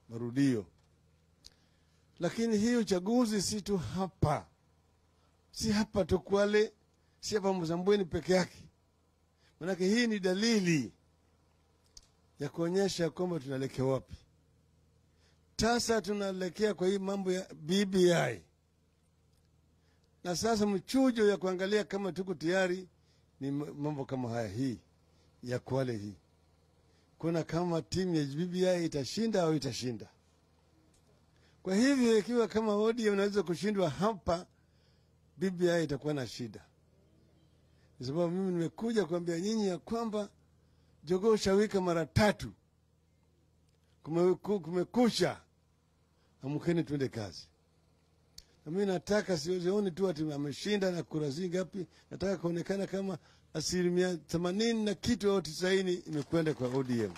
marudio. Lakini hii uchaguzi si tu hapa, si hapa tu Kwale, si hapa Mzambweni peke yake, manake hii ni dalili ya kuonyesha kwamba tunaelekea wapi. Sasa tunaelekea kwa hii mambo ya BBI, na sasa mchujo ya kuangalia kama tuko tayari ni mambo kama haya, hii ya Kwale hii kuna kama timu ya BBI itashinda au itashinda. Kwa hivyo ikiwa kama ODM inaweza kushindwa hapa, BBI itakuwa na shida, kwa sababu mimi nimekuja kuambia nyinyi ya kwamba jogoo shawika mara tatu, kumeku- kumekusha, amkeni twende kazi. Na mimi nataka sioni tu ati ameshinda na kura zi ngapi, nataka kuonekana kama asilimia themanini na kitu au tisaini imekwenda kwa ODM.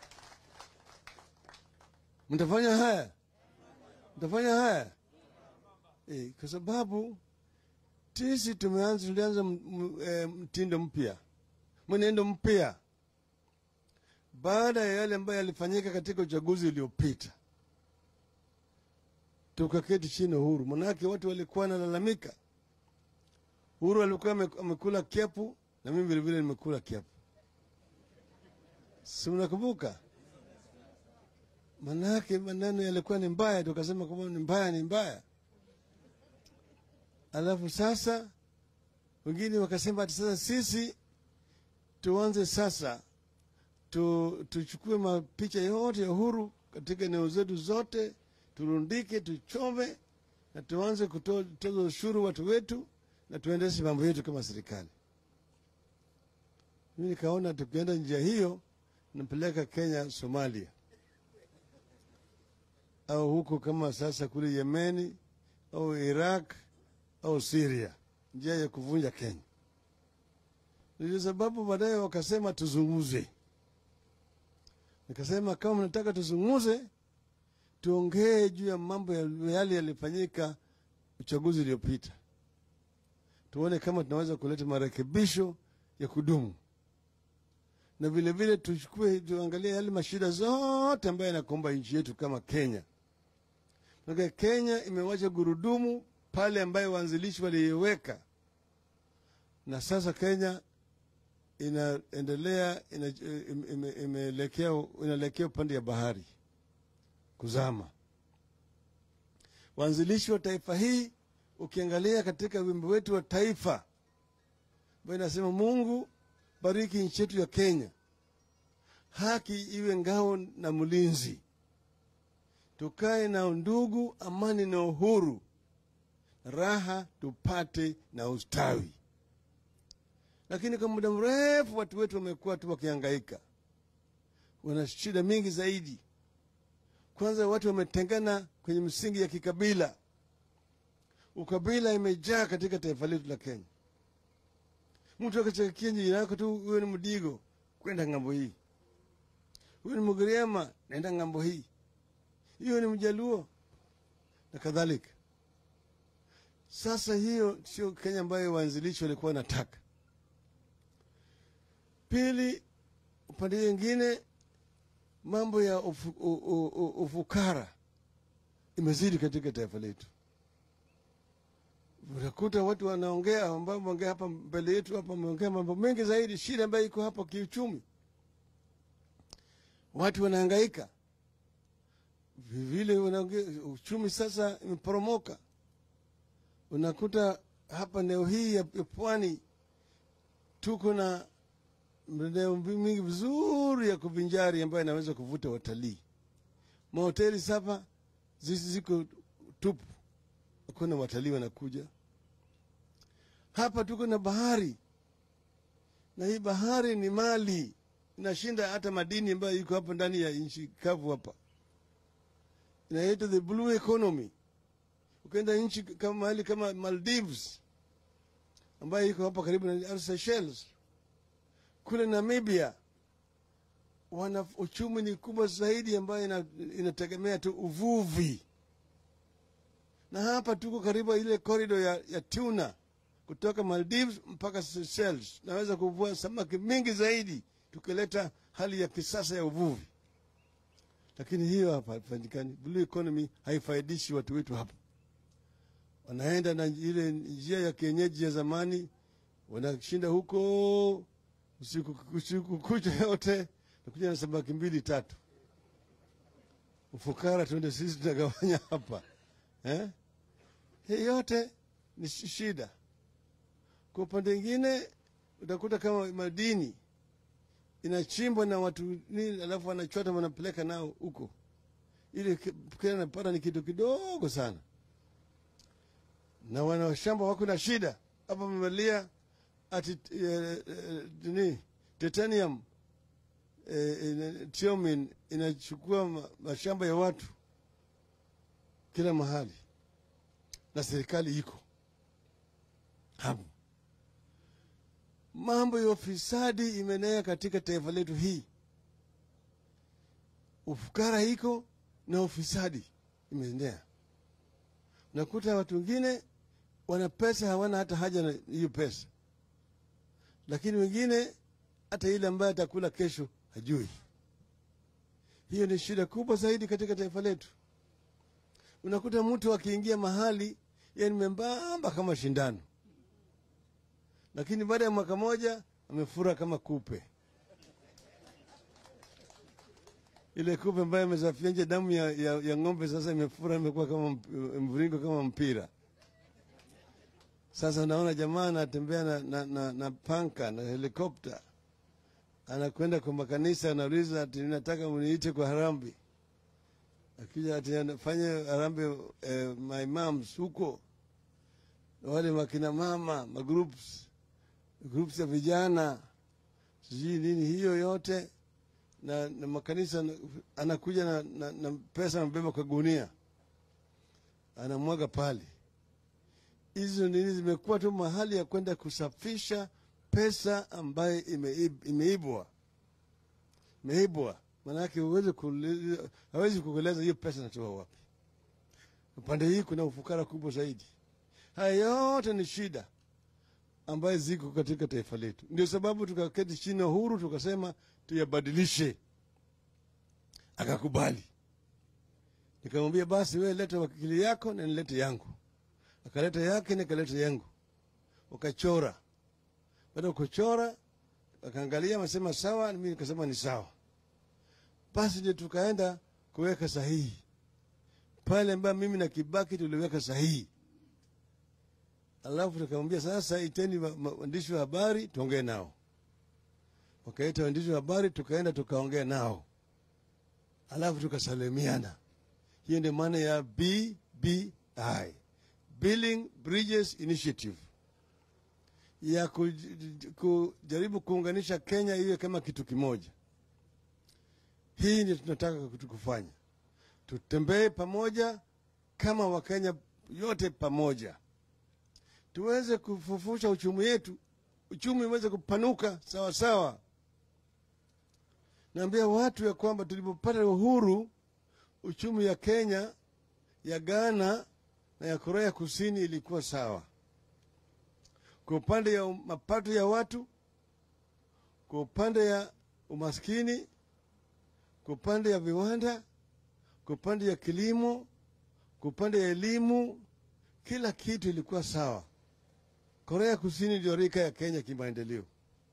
Mtafanya haya, mtafanya haya e, kwa sababu sisi tumeanza, tulianza m- m- eh, mtindo mpya, mwenendo mpya baada ya yale ambayo yalifanyika katika uchaguzi uliopita. Tukaketi chini Uhuru, manake watu walikuwa wanalalamika. Uhuru alikuwa ame- amekula kiapu na mimi vilevile nimekula kiapu, si mnakumbuka? Manake maneno yalikuwa ni mbaya, tukasema kwamba ni mbaya, ni mbaya. Alafu sasa wengine wakasema ati sasa sisi tuanze sasa tu, tuchukue mapicha yote ya Uhuru katika eneo zetu zote, turundike, tuchome na tuanze kuto- kutoza ushuru watu wetu na tuendeshe mambo yetu kama serikali. Mimi nikaona tukienda njia hiyo napeleka Kenya, Somalia au huko kama sasa kule Yemeni au Iraq au Syria, njia ya kuvunja Kenya. Ndio sababu baadaye wakasema tuzungumze. Nikasema kama mnataka tuzungumze, tuongee juu ya mambo ya- yale yalifanyika uchaguzi uliopita, tuone kama tunaweza kuleta marekebisho ya kudumu, na vile vile tuchukue, tuangalie yale mashida zote ambayo yanakumba nchi yetu kama Kenya. Maana Kenya imewacha gurudumu pale ambayo waanzilishi waliiweka, na sasa Kenya inaendelea ina, ime- ime- imeelekea inaelekea upande ya bahari kuzama. Waanzilishi wa taifa hii, ukiangalia katika wimbo wetu wa taifa ambayo inasema Mungu bariki nchi yetu ya Kenya, haki iwe ngao na mlinzi, tukae na undugu, amani na uhuru, raha tupate na ustawi lakini kwa muda mrefu watu wetu wamekuwa tu wakihangaika, wana shida mingi zaidi. Kwanza watu wametengana kwenye msingi ya kikabila, ukabila imejaa katika taifa letu la Kenya. Mtu akachakia jirani yako tu, huyo ni Mdigo, kwenda ng'ambo hii, huyo ni Mgiriama, naenda ng'ambo hii, hiyo ni Mjaluo na kadhalika. Sasa hiyo sio Kenya ambayo waanzilishi walikuwa wanataka. Pili, upande mwingine mambo ya ufu, u, u, u, ufukara imezidi katika taifa letu. Utakuta watu wanaongea ambao wameongea hapa mbele yetu hapa, wameongea mambo mengi zaidi, shida ambayo iko hapa kiuchumi. Watu wanahangaika vile, wanaongea uchumi sasa imeporomoka. Unakuta hapa eneo hii ya ya pwani tuko na maeneo mingi vizuri ya kuvinjari ambayo inaweza kuvuta watalii. Mahoteli sasa zi- ziko tupu, hakuna watalii wanakuja hapa. Tuko na bahari, na hii bahari ni mali inashinda hata madini ambayo iko hapa ndani ya nchi kavu hapa, inaitwa the blue economy. Ukienda nchi kama mahali kama Maldives ambayo iko hapa karibu na Seychelles kule Namibia wana uchumi ni kubwa zaidi ambayo ina, inategemea tu uvuvi, na hapa tuko karibu ile korido ya, ya tuna kutoka Maldives mpaka Seychelles. Naweza kuvua samaki mingi zaidi tukileta hali ya kisasa ya uvuvi, lakini hiyo hapa haifanyikani. Blue economy haifaidishi watu wetu hapa, wanaenda na ile njia ya kienyeji ya zamani, wanashinda huko usiku, usiku kucha yote, nakuja na samaki mbili tatu, ufukara tuende sisi tunagawanya hapa eh? Hii yote ni shi- shida. Kwa upande mwingine utakuta kama madini inachimbwa na watu nini, alafu wanachota wanapeleka nao huko, ili ki- kile napata ni kitu kidogo sana, na wanashamba wako na shida hapa. Wamevalia ati eh, eh, nini titanium eh, ina- tiomin inachukua ma- mashamba ya watu kila mahali, na serikali iko hapo. Mambo ya ufisadi imenea katika taifa letu hii, ufukara iko na ufisadi imeenea. Nakuta watu wengine wana pesa, hawana hata haja na hiyo pesa, lakini wengine hata ile ambaye atakula kesho hajui. Hiyo ni shida kubwa zaidi katika taifa letu. Unakuta mtu akiingia mahali yani membamba kama shindano, lakini baada ya mwaka moja amefura kama kupe. Ile kupe ambayo imesafia nje damu ya, ya, ya ng'ombe, sasa imefura, imekuwa kama mp- mviringo kama mpira. Sasa unaona jamaa anatembea na, na, na, na panka na helikopta, anakwenda kwa makanisa, anauliza ati nataka muniite kwa harambi. Akija ati anafanya harambe eh, maimams huko na wale makina mama magroups groups ya vijana sijui nini, hiyo yote na, na makanisa na- anakuja na, na, na pesa anabeba kwa gunia anamwaga pale. Hizo nini zimekuwa tu mahali ya kwenda kusafisha pesa ambayo imeib- imeibwa imeibwa, maanake huwezi kuuliza- hawezi kukueleza hiyo pesa natoa wapi. Upande hii kuna ufukara kubwa zaidi. Haya yote ni shida ambayo ziko katika taifa letu. Ndio sababu tukaketi chini ya Uhuru tukasema tuyabadilishe, akakubali. Nikamwambia basi, wewe leta wakili yako na nilete yangu. Akaleta yake, nikaleta yangu, wakachora. Baada ya kuchora, akaangalia, amesema sawa, mimi nikasema ni sawa. Basi ndio tukaenda kuweka sahihi pale ambayo mimi na Kibaki tuliweka sahihi alafu tukamwambia sasa, iteni wa- ma- waandishi wa habari tuongee nao. Wakaita waandishi wa habari, tukaenda tukaongea nao, alafu tukasalimiana. Hiyo ndio maana ya BBI, Building Bridges Initiative, ya kuj- kujaribu kuunganisha Kenya iwe kama kitu kimoja. Hii ndio tunataka kutu- kufanya, tutembee pamoja kama Wakenya yote pamoja tuweze kufufusha uchumi wetu, uchumi uweze kupanuka sawa sawa. Naambia watu ya kwamba tulipopata uhuru, uchumi ya Kenya, ya Ghana na ya Korea Kusini ilikuwa sawa kwa upande ya mapato ya watu, kwa upande ya umaskini, kwa upande ya viwanda, kwa upande ya kilimo, kwa upande ya elimu, kila kitu ilikuwa sawa. Korea Kusini ndio rika ya Kenya kimaendeleo,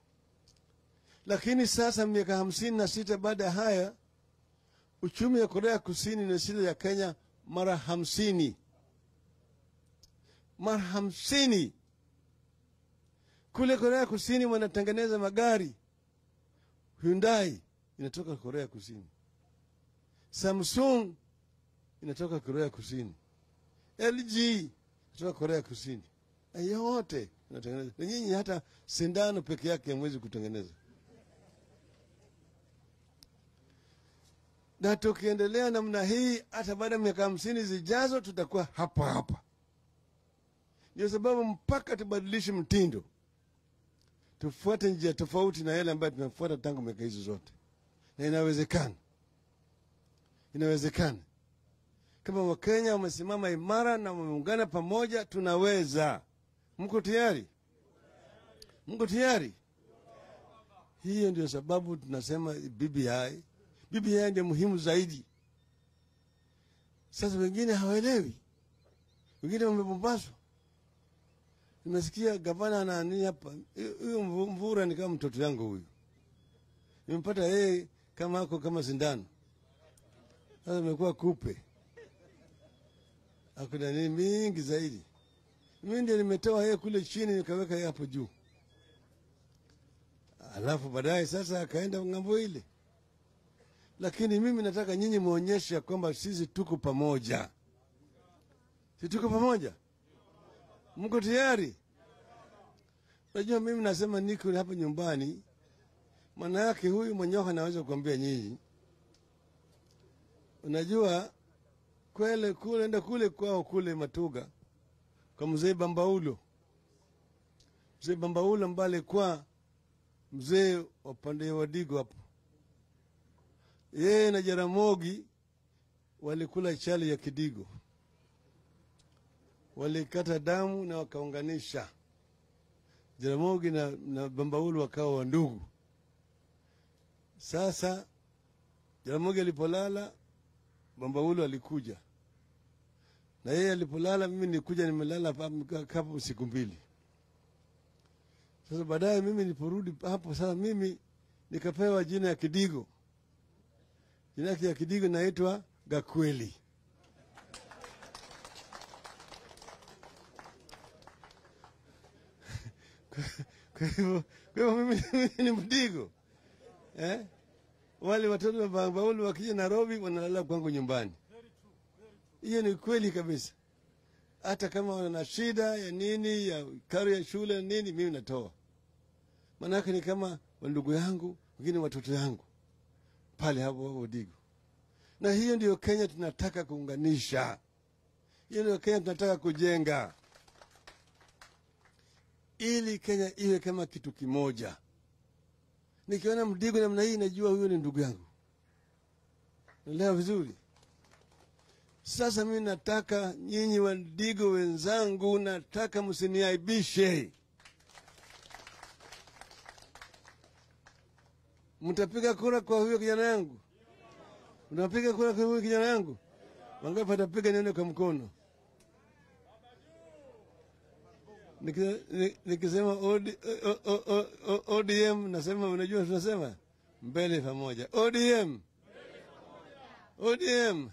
lakini sasa miaka hamsini na sita baada ya haya uchumi wa Korea Kusini na shida ya Kenya mara hamsini mara hamsini. Kule Korea Kusini wanatengeneza magari, Hyundai inatoka Korea Kusini, Samsung inatoka Korea Kusini, LG inatoka Korea Kusini na yote inatengeneza. Na nyinyi hata sindano peke yake hamwezi kutengeneza. Na tukiendelea namna hii, hata baada ya miaka hamsini zijazo tutakuwa hapa hapa. Ndio sababu mpaka tubadilishe mtindo, tufuate njia tofauti na yale ambayo tumefuata tangu miaka hizo zote, na inawezekana, inawezekana kama Wakenya wamesimama imara na wameungana pamoja, tunaweza. Mko tayari? Mko tayari? Hiyo ndio sababu tunasema BBI. BBI ndio muhimu zaidi Sasa wengine hawaelewi, wengine wamepombaswa. Nimesikia gavana anani hapa, huyu Mvura ni kama mtoto yangu huyu, nimempata yeye kama ako kama sindano. Sasa imekuwa kupe, akuna nini mingi zaidi. Mimi ndio nimetoa yeye kule chini nikaweka yeye hapo juu, alafu baadaye sasa akaenda ng'ambo ile. Lakini mimi nataka nyinyi muonyeshe kwamba sisi tuko pamoja, si tuko pamoja? Mko tayari? Unajua, mimi nasema niko hapa nyumbani, maana yake huyu Mwanyoka naweza kuambia nyinyi, unajua kwele kule enda kule kwao kule Matuga kwa mzee Bambaulo, mzee Bambaulo mbale kwa mzee wa pande wa Digo hapo, yeye na Jaramogi walikula chali ya Kidigo, walikata damu na wakaunganisha. Jaramogi na, na Bambaulo wakawa wandugu. Sasa Jaramogi alipolala, Bambaulo alikuja na yeye alipolala, mimi nilikuja, nimelala hapo siku mbili. Sasa baadaye mimi niliporudi hapo, sasa mimi nikapewa jina ya Kidigo. Jina yake ya Kidigo naitwa Gakweli. Kwa hivyo kwa hivyo mimi ni Mdigo eh? Wale watoto wa Bambaulu wakija Nairobi wanalala kwangu nyumbani. Hiyo ni kweli kabisa. Hata kama wana shida ya nini ya karo ya shule nini, mimi natoa, maanake ni kama wandugu yangu wengine, watoto yangu pale hapo hapo Digo. Na hiyo ndio Kenya tunataka kuunganisha, hiyo ndio Kenya tunataka kujenga, ili Kenya iwe kama kitu kimoja. Nikiona Mdigo namna hii, najua huyo ni ndugu yangu. Naelewa vizuri. Sasa mimi nataka nyinyi Wandigo wenzangu, nataka msiniaibishe. Mtapiga kura kwa huyo kijana yangu? Unapiga kura kwa huyo kijana yangu? Wangapi watapiga? Nione kwa mkono. Nikisema ODM nasema, unajua tunasema mbele pamoja. ODM, ODM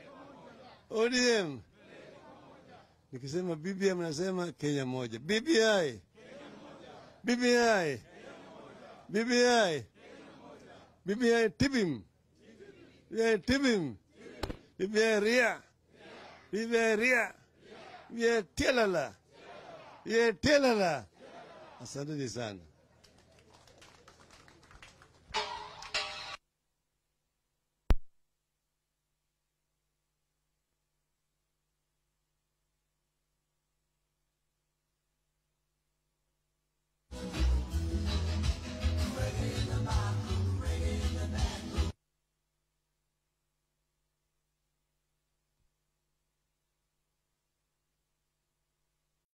ODM. Nikisema BBM nasema Kenya moja. BBI. BBI. BBI. BBI tibim. BBI tibim. BBI ria. BBI ria. BBI telala. BBI telala. Asanteni sana.